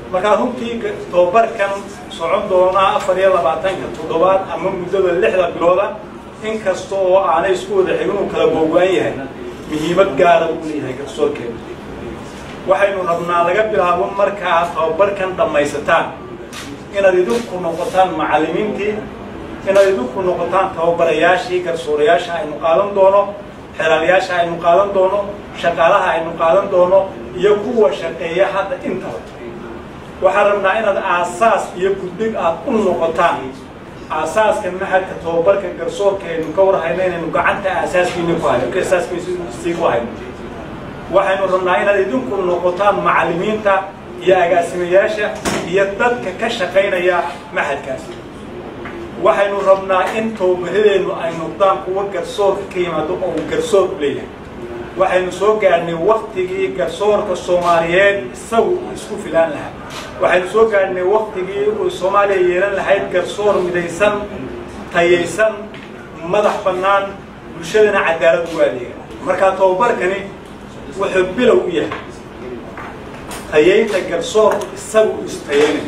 markaa runtii tababarkan socon doonaa afar iyo labaatanka toddobaad ama muddada lixda bilooda in kasta oo aanay isku wada xigin uu kala googo-an yahay muhiimad gaara uu leeyahay garsoorkeena waxaynu rabnaa laga bilaabo markaa tababarkan dhammaysataan inaad idinku noqotaan macallimiintii inaad idinku noqotaan tababarayaashii garsoorayaasha aynu qaadan doono xelaalayaasha aynu qaadan doono shaqaalaha aynu qaadan doono iyo kuwa shaqeeya hadda intaba waxaan rabnaa inaad aasaas iyo gudbig aad u noqotaan aasaaska maxadka tababarka garsoorka aynu ka warhayno inaynu gacanta aasaaskiini ku hayno asaaskiisii ku hayno waxaynu rabnaa inaad idinku noqotaan macallimiinta iyo agaasimayaasha iyo dadka ka shaqaynaya maxadkaasi waxaynu rabnaa in tababaradeennu ay noqdaan kuwa garsoorka ka yimaado oo uu garsoor u leeyahay waxaynu soo gaadhnay waktigii garsoorka soomaaliyeed isagu isku filaan lahaa waxaynu soo gaadhnay waktigii uu soomaaliya yeelan lahayd garsoor midaysan tayaysan madax bannaan bulshadana cadaalad ugu adeega markaa tababarkani wuxuu bilow u yahay tayaynta garsoorku isagu istayaynay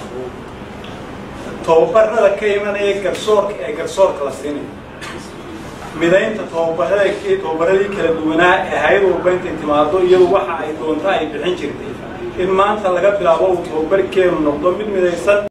tababarada ka imanaya garsoorka ee garsoorka la siinayo midaynta tababarada tababaradii kala duwanaa ee hay-ad walba intay timaado iyadu waxa ay doonto ay bixin jirtay in maanta laga bilaabo uu tababarkeenu noqdo mid midaysan